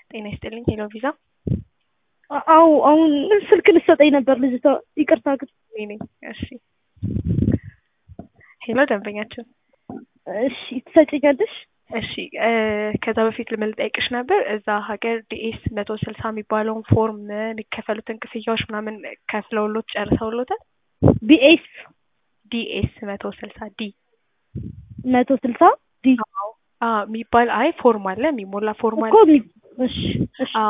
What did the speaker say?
ጤና ይስጥልኝ ሄሎ ቪዛ አው አሁን ስልክ ልትሰጠኝ ነበር ልጅቷ። ይቅርታ ግን እኔ ነኝ። እሺ ሄሎ ደንበኛችን እሺ ትሰጭኛለሽ? እሺ እ ከዛ በፊት ልምን ልጠይቅሽ ነበር እዛ ሀገር ዲኤስ መቶ ስልሳ የሚባለውን ፎርም የሚከፈሉትን ክፍያዎች ምናምን ከፍለውሎት ጨርሰውሎታል? ቢኤስ ዲኤስ መቶ ስልሳ ዲ መቶ ስልሳ ዲ አዎ የሚባል አይ ፎርም አለ የሚሞላ ፎርም አለ እኮ ሚ- እሺ እሺ